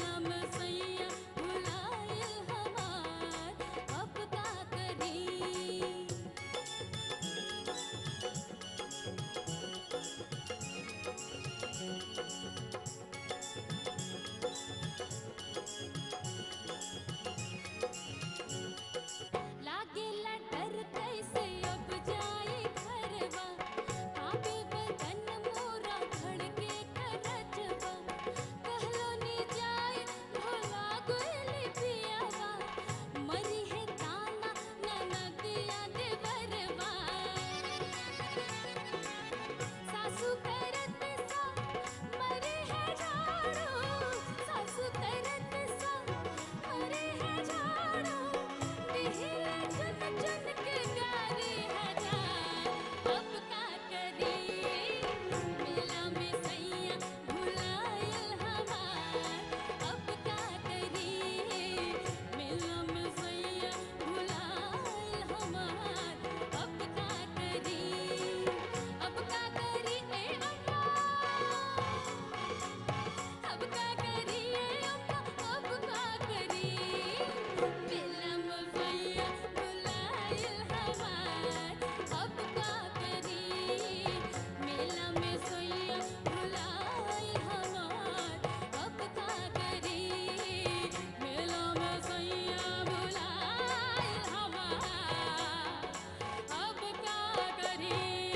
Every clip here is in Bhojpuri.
मेला में सैया भुलाए हमार अब का करी लागेला डर कैसे अब जाए घरवा काबे बदन मोरा धड़के करजवा कहलो नी जाए भोला गोली पियावा मरी है ताना ननदिया देवरवा सासू करत सा मरे है झाड़ू सासू करत सा मरे है झाड़ू दिहिले चुन चुन के गारी हजार अब का करी मेला में सैया भुलायल हमार अब का करी मेला में सैया भुलायल हमार अब का करी अब का करी ए अम्मा अब का करी ए अम्मा अब का करी मेला में सैया भुलायल हमार अब का करी मेला में सैया भुलायल हमार अब का करी मेला में सैया भुलायल हमार अब का करी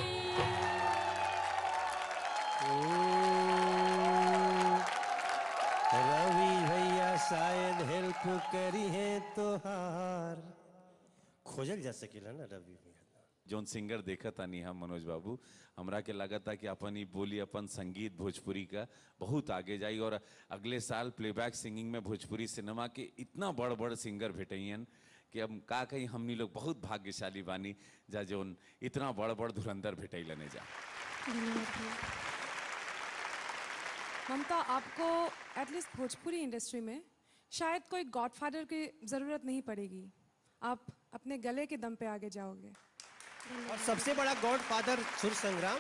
रवि भैया शायद हेल्प करी है तो हार खोजल जा सकेला ना रवि भैया जौन सिंगर देखा तानी हम मनोज बाबू हमरा के लगा था कि अपन ही बोली अपन संगीत भोजपुरी का बहुत आगे जाई और अगले साल प्लेबैक सिंगिंग में भोजपुरी सिनेमा के इतना बड़ बड़ सिंगर भेटैन कि अब का कहीं हमनी लोग बहुत भाग्यशाली बानी जा जौन इतना बड़ बड़ धुरंधर भेटैलने जा ममता आपको एटलीस्ट भोजपुरी इंडस्ट्री में शायद कोई गॉडफादर की ज़रूरत नहीं पड़ेगी आप अपने गले के दम पे आगे जाओगे और सबसे बड़ा गॉड फादर सुर संग्राम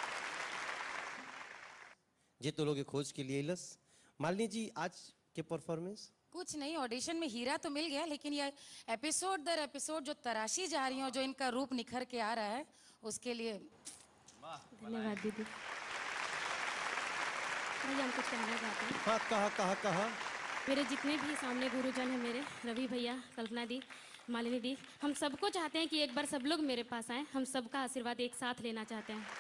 जे तो लोग के खोज के लिए लस मालिनी जी आज के परफॉर्मेंस कुछ नहीं ऑडिशन में हीरा तो मिल गया लेकिन ये एपिसोड दर एपिसोड जो तराशी जा रही हो जो इनका रूप निखर के आ रहा है उसके लिए धन्यवाद दीदी भैया हम कुछ कहना चाहते हैं हाँ कहा कहा कहा मेरे जितने भी सामने गुरुजन हैं मेरे रवि भैया कल्पना दी मालिनी दी हम सबको चाहते हैं कि एक बार सब लोग मेरे पास आए हम सबका आशीर्वाद एक साथ लेना चाहते हैं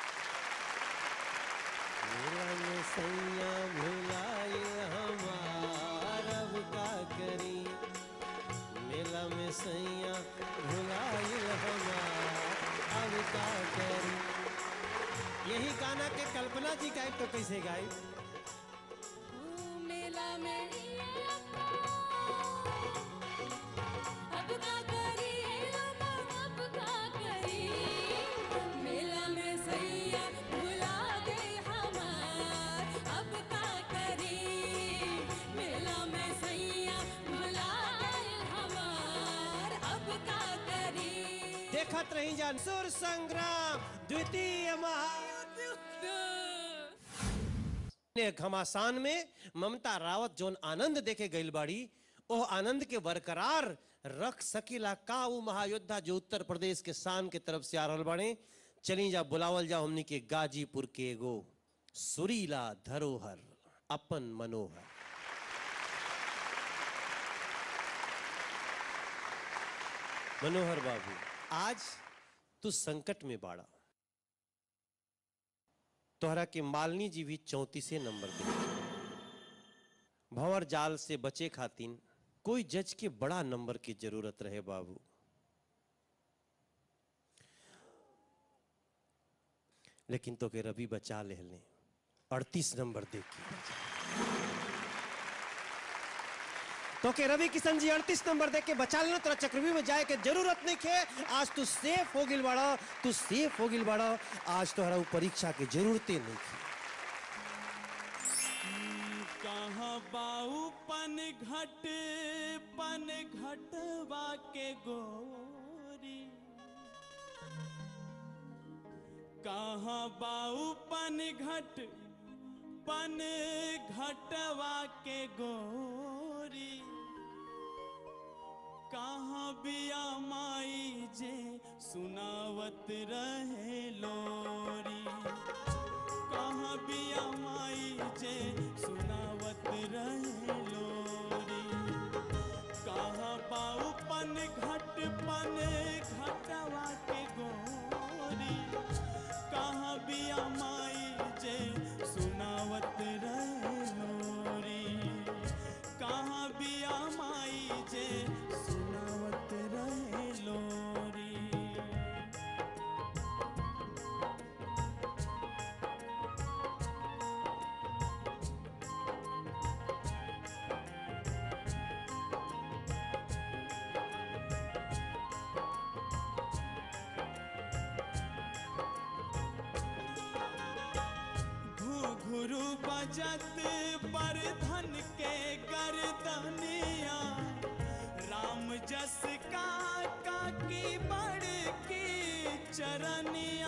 मेला में सैया भुलाए हमार अब का करी मेला में सैया भुलाए हमार अब का करी यही गाना के कल्पना जी गाय तो कैसे गाई मेला में अब का करी अब का करी मेला में सैया भुला गए हमार अब का करी मेला में सैया भुलाए हमार अब का करी देखत रही जान सुर संग्राम द्वितीय महायुद्ध ने घमासान में ममता रावत जोन आनंद देखे गईल बाड़ी ओह आनंद के बरकरार रख सकीला का वो महायोद्धा जो उत्तर प्रदेश के शान के तरफ से आ रहल बाड़े चली जा बुलावल जा हमनी के गाजीपुर के एगो सुरीला धरोहर अपन मनोहर मनोहर बाबू आज तू संकट में बाड़ा तोहरा के मालनी जी भी चौतीसे नंबर दे भंवर जाल से बचे खातिन कोई जज के बड़ा नंबर की जरूरत रहे बाबू लेकिन तो के रवि बचा ले ले अड़तीस नंबर दे के तो के रवि किशन जी अड़तीस नंबर दे के बचा लेना तेरा चक्रव्यूह में जाए के जरूरत नहीं खे आज तू सेफ हो गिल बाड़ा तू सेफ हो गिल बाड़ा आज तोहरा उ परीक्षा के जरूरते नहीं खे कहाँ बाऊ पन घट पन घटवा के गोरी कहाँ बाऊ पन घट पन घटवा के गोरी कहाँ बिया माई जे सुनावत रहे लोरी कहाँ बिया माई जे सुनावत रहे लोरी कहाँ बाऊ पन घट पन घटवा के गोरी कहाँ बिया माई जे सुनावत रहे लोरी कहाँ बिया माई जे सुनावत रहे लोरी घुघुरु बजत पर धन के गर्दनिया राम जस का का की बड़ की चरनिया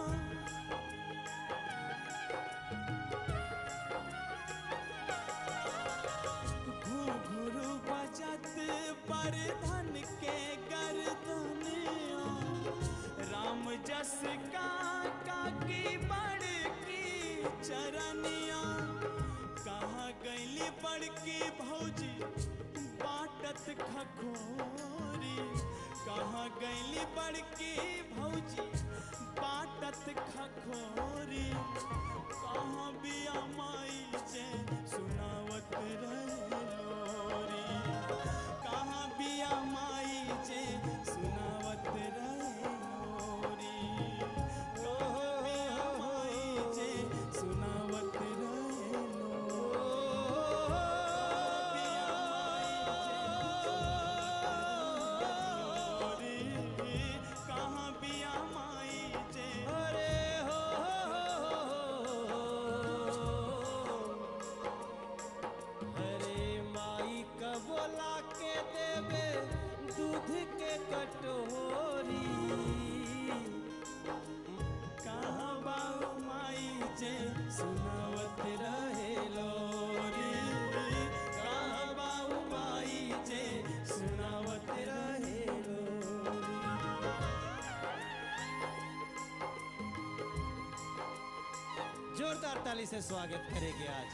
घुघुरु बजत पर धन के गर्दनिया राम जस का का की बड़ की चरनिया कहाँ गैली बड़की भौजी बाटत खखोरी कहाँ गैली बड़की भौजी बाटत खखोरी कहाँ बिया माई जे सुनावत रहे लोरी कहाँ बिया माई जे सुनावत रहे लोरी कहाँ बिया माई जे सुनावत रहे लोरी कहाँ बिया माई जे अरे हो अरे माई का बोला के देवे दूध के कटोरी कहाँ बाऊ माई जे सुनावत रहे लोरी कहाँ बाऊ माई जे सुनावत रहे लोरी जोरदार ताली से स्वागत करेंगे आज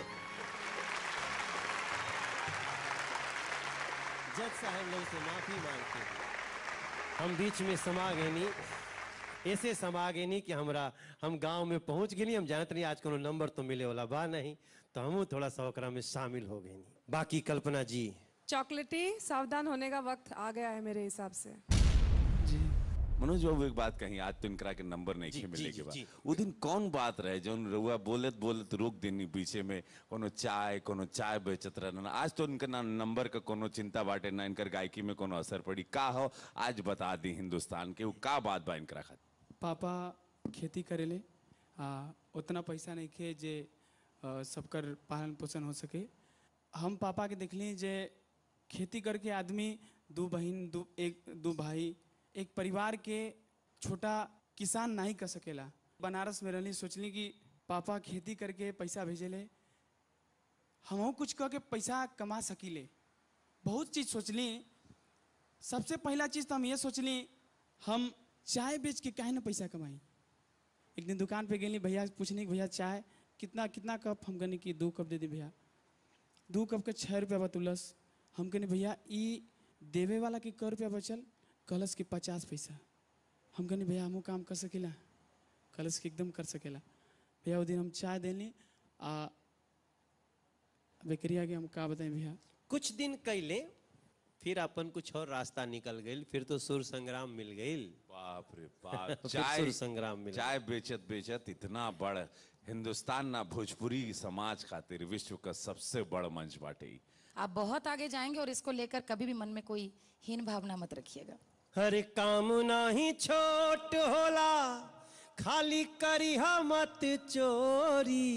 जज साहब लोग से माफी मांगते हैं। हम बीच में समा गए नी ऐसे समा गए नी कि हमरा हम गांव में पहुंच गए नी हम जानते नहीं आज कोनो नंबर तो मिले वाला बा नहीं तो हम थोड़ा सा ओकरा में शामिल हो गए नी बाकी कल्पना जी चॉकलेटी सावधान होने का वक्त आ गया है मेरे हिसाब से मनोज बाबू एक बात कही आज तो इनकरा के नंबर नहीं जी, खे मिले जी, के जी, बाद जी। वो दिन कौन बात रहे जो रउआ बोलत बोलत रोक देनी पीछे में कोनो चाय कोनो चाय बेचत रहना आज तो इनका ना नंबर का कोनो चिंता बाटे ना इनकर गायकी में कोनो असर पड़ी का हो आज बता दी हिंदुस्तान के वो का बात बा इनकरा खातिर पापा खेती करेले आ उतना पैसा नहीं खे जे अ, सबकर पालन पोषण हो सके हम पापा के देखली जे खेती करके आदमी दू बहन दू एक दू भाई एक परिवार के छोटा किसान नहीं कर सकेला बनारस में रहली सोचली कि पापा खेती करके पैसा भेजेले हमहू कुछ कह के पैसा कमा सकीले बहुत चीज़ सोचली सबसे पहला चीज़ तो हम ये सोचली हम चाय बेच के काहे ना पैसा कमाई एक दिन दुकान पे गेली भैया से पूछनी कि भैया चाय कितना कितना कप हम कहनी कि दो कप दे दी भैया दो कप के छः रुपया बतुलस हम कहनी भैया ई देवे वाला के क रुपया बचल कहलस कि पचास पैसा हम कहनी भैया हमहू काम कर सकेला कहलस कि एकदम कर सकेला भैया वो दिन हम चाय देनी आ बेकरिया के हम का बताएं भैया कुछ दिन कैले फिर अपन कुछ और रास्ता निकल गई फिर तो सुर संग्राम मिल गई बाप रे बाप फिर चाय सुर संग्राम मिला। चाय बेचत बेचत इतना बड़ हिंदुस्तान ना भोजपुरी समाज खातिर विश्व का सबसे बड़ मंच बाटे ई। आप बहुत आगे जाएंगे और इसको लेकर कभी भी मन में कोई हीन भावना मत रखिएगा हर काम नाही छोट होला खाली करिहा मत चोरी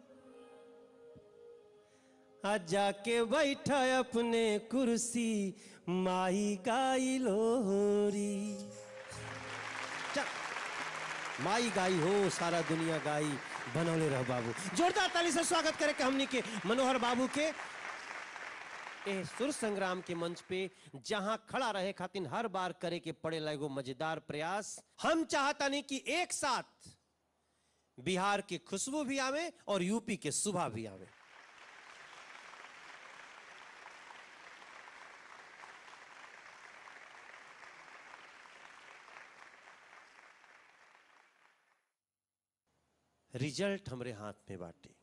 आ जाके बैठ अपने कुर्सी माई गाई लोरी चल माई गाई हो सारा दुनिया गाई बनौले रह बाबू जोरदार ताली से स्वागत करे के हमनी के मनोहर बाबू के ए सुर संग्राम के मंच पे जहां खड़ा रहे खातिर हर बार करे के पड़ेला एगो मजेदार प्रयास हम चाहता नहीं कि एक साथ बिहार की खुशबू भी आवे और यूपी के सुबह भी आवे रिजल्ट हमरे हाथ में बाटे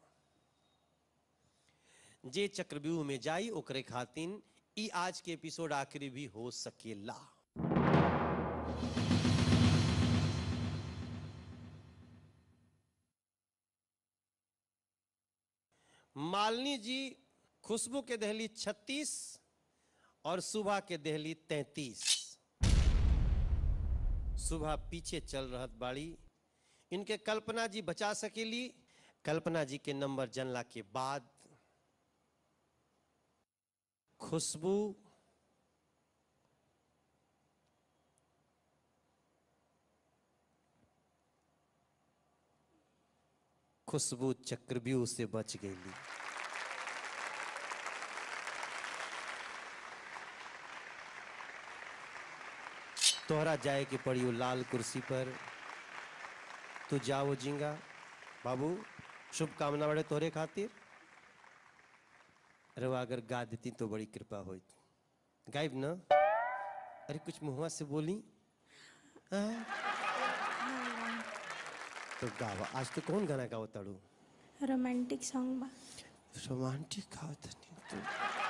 जे चक्रव्यूह में जाई ओकरे खातिन ई आज के एपिसोड आखिरी भी हो सकेला मालिनी जी खुशबू के दहली 36 और सुबह के दहली 33 सुबह पीछे चल रहत बाड़ी इनके कल्पना जी बचा सकेली कल्पना जी के नंबर जनला के बाद खुशबू खुशबू चक्रव्यूह से बच गई तोहरा जाए के पड़ी वो लाल कुर्सी पर तू जाओ जिंगा बाबू शुभकामना बड़े तोरे खातिर अरे वो अगर गा देती तो बड़ी कृपा होती गायब ना अरे कुछ मुहुआ से बोली हाँ? तो गावा आज तो कौन गाना गाओ ताड़ू रोमांटिक सॉन्ग बा रोमांटिक गावत नहीं तू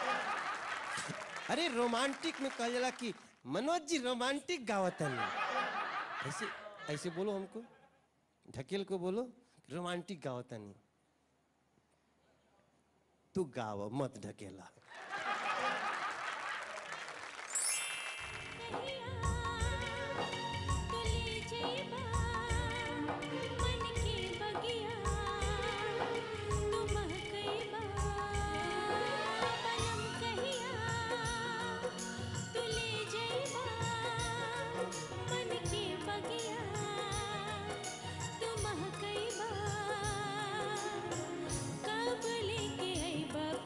अरे रोमांटिक में कहा जाला कि मनोज जी रोमांटिक गावत नहीं ऐसे ऐसे बोलो हमको ढकेल को बोलो रोमांटिक गावत नहीं तू गाव मत ढकेला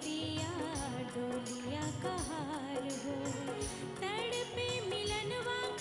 डोलिया कहार हो तड़पे मिलनवा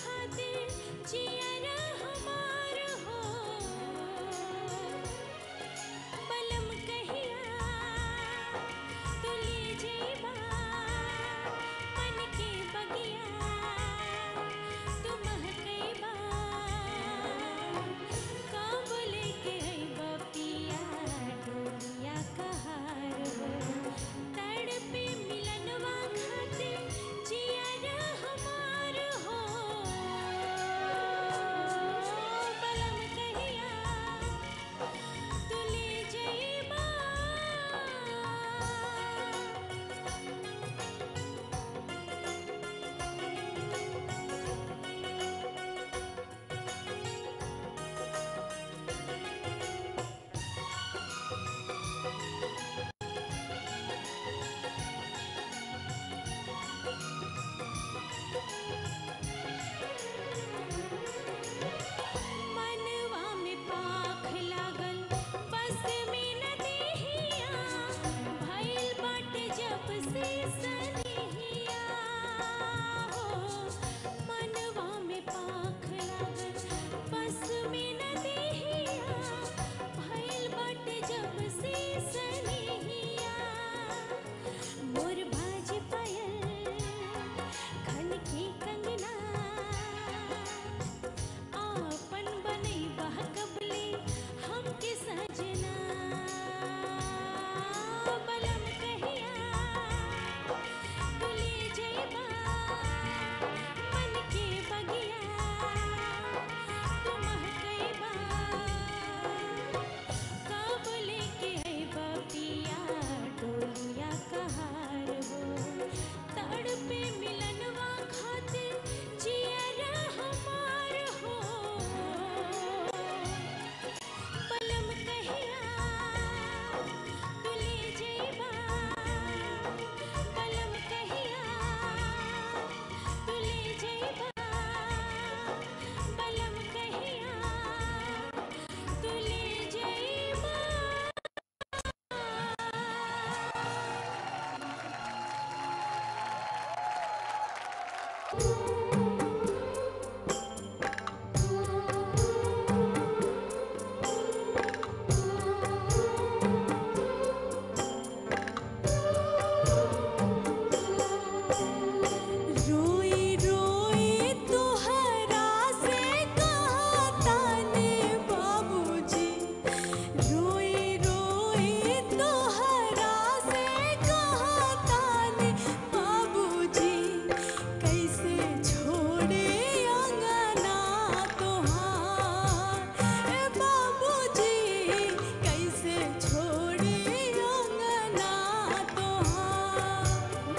रोई रोई तुहरा से कहा ताने बाबूजी रोई रोई तुहरा से कहा ताने बाबूजी कैसे छोड़े अंगना तोहार ए बाबूजी कैसे छोड़े अंगना तोहार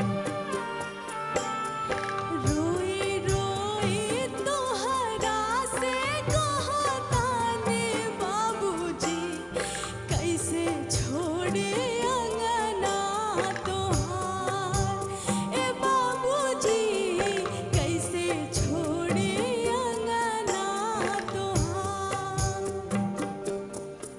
रोई रोई तोहरा से कहा ताने बाबूजी कैसे छोड़े अंगना तोहार ए बाबूजी कैसे छोड़े अंगना तोहार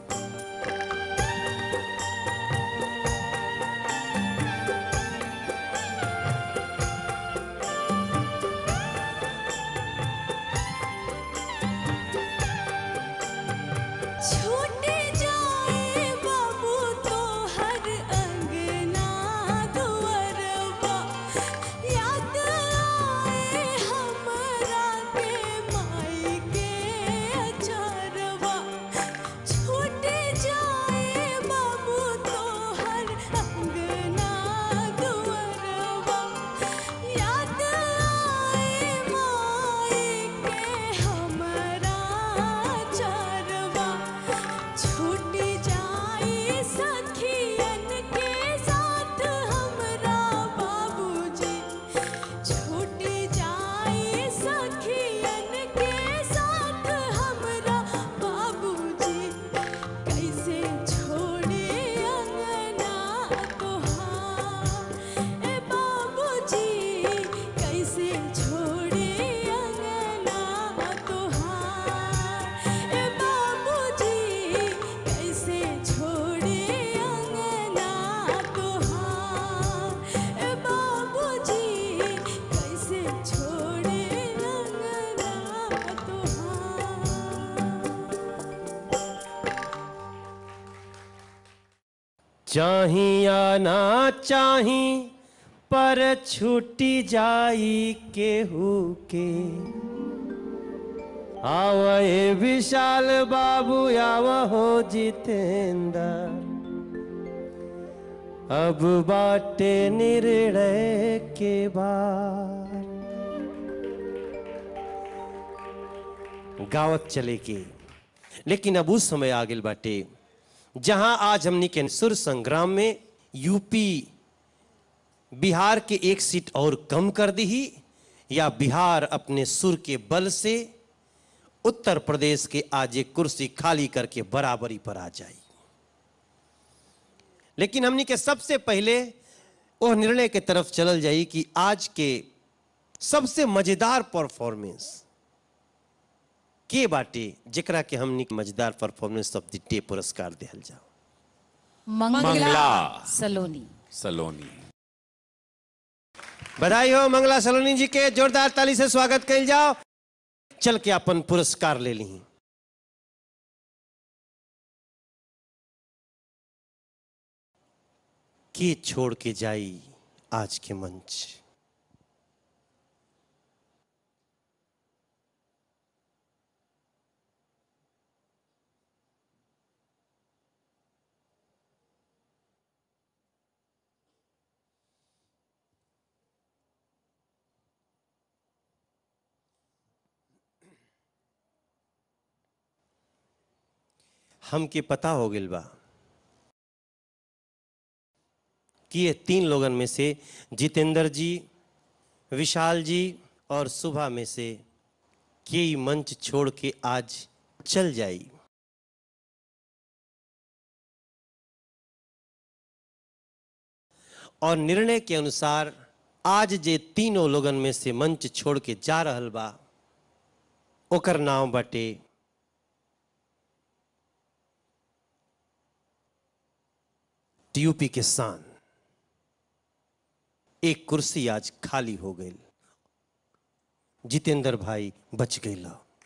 छूट जाए बाबू तो हर अंगना दुअरवा याद आए हमरा के माई के अचरवा छूट जाए बाबू तो हर अंगना दुअरवा याद आए माई के हमरा चरवा छूट जाए सखियन के साथ हमरा बाबूजी छूट जाए सखियन के साथ हमरा बाबूजी कैसे छोड़े अंगना तोहार ए बाबूजी कैसे छोड़े अंगना तोहार ए बाबूजी कैसे छोड़े अंगना तोहार ए बाबूजी कैसे छोड़े अंगना तोहार चाही या ना चाही पर छूटी जाई केहू के आवए विशाल बाबू आव हो जितेंद्र अब बाटे निर्णय के बाद गावत चले के लेकिन अब उस समय आ गेल बाटे जहां आज हमनी के सुर संग्राम में यूपी बिहार के एक सीट और कम कर दी या बिहार अपने सुर के बल से उत्तर प्रदेश के आज एक कुर्सी खाली करके बराबरी पर आ जाए लेकिन हमनी के सबसे पहले वह निर्णय के तरफ चलल जाई कि आज के सबसे मजेदार परफॉर्मेंस के बाटे जेकरा के हमनी के मजेदार परफॉर्मेंस ऑफ द डे पुरस्कार दिहल जाओ मंगला सलोनी सलोनी बधाई हो मंगला सलोनी जी के जोरदार ताली से स्वागत कल जाओ चल के अपन पुरस्कार ले ली के छोड़ के जाई आज के मंच हमके पता हो गेल बा कि ये तीन लोगन में से जितेंद्र जी विशाल जी और सुबह में से के ही मंच छोड़ के आज चल जाई और निर्णय के अनुसार आज जे तीनों लोगन में से मंच छोड़ के जा रहल बा ओकर नाम बटे यूपी के शान एक कुर्सी आज खाली हो गई जितेंद्र भाई बच गई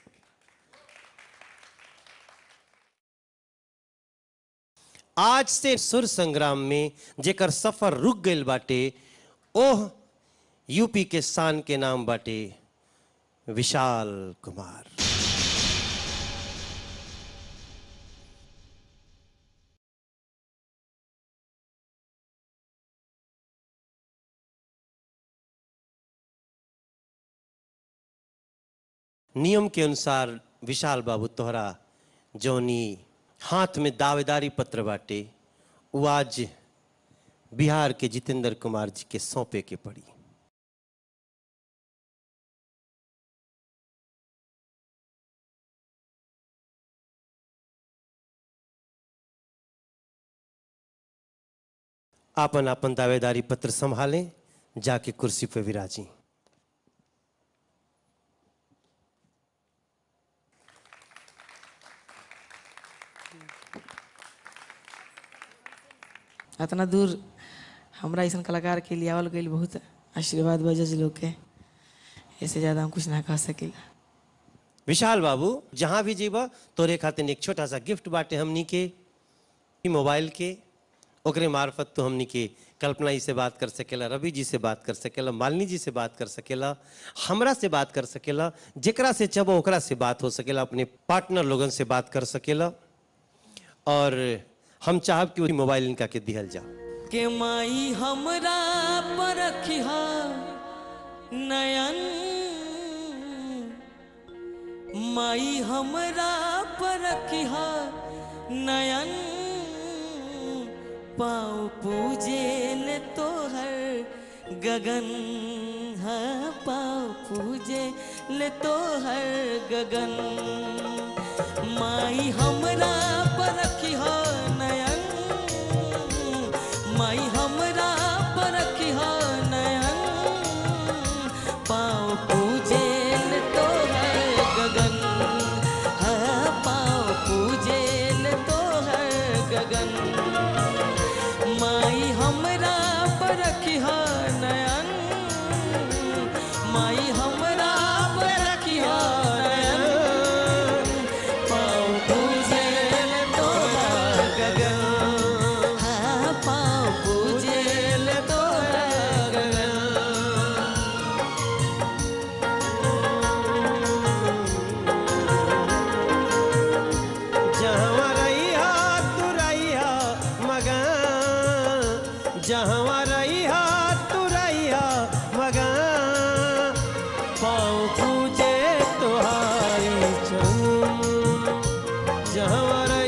आज से सुर संग्राम में जेकर सफर रुक गईल बाटे ओह यूपी के शान के नाम बाटे विशाल कुमार नियम के अनुसार विशाल बाबू तोहरा जौनी हाथ में दावेदारी पत्र बाटे वो आज बिहार के जितेंद्र कुमार जी के सौंपे के पड़ी आपन आपन दावेदारी पत्र संभालें जाके कुर्सी पर विराजी इतना दूर हमरा ऐसा कलाकार के लिए आवल गई बहुत आशीर्वाद बा जज लोग के ऐसे ज़्यादा हम कुछ ना कह सकीला विशाल बाबू जहां भी जीवा तोरे खातिर एक छोटा सा गिफ्ट बाटे हमनी के ई मोबाइल के ओकरे मार्फत तो हमनी के कल्पना जी से बात कर सकेला रवि जी से बात कर सकेला मालिनी जी से बात कर सकेला हमरा से बात कर सकेला जेकरा से चबो ओकरा से बात हो सकेला अपने पार्टनर लोगन से बात कर सकेला और हम चाहब कि वही मोबाइल इनका के दिहल जाओ के माई हमरा पर रखिहा नयन माई हमरा पर रखिहा नयन पाँव पूजे ले तोहर गगन हाँ पाँव पूजे ले तोहर गगन माई हमरा पर रखिहा नयन माई हमरा पर रखिहा नयन पाँव पूजे ले तोहर गगन हाँ पाँव पूजे ले तोहर गगन माई हमरा पर रखिहा नयन माई हमरा पर रखिहा नयन पाँव पूजे ले तोहर गगन हाँ पाँव पूजे ले तोहर गगन जहाँ रहिया तू रहिया मगन जहाँ रहिया तू रहिया मगन पाँव पूजे तुहारी चरण जहाँ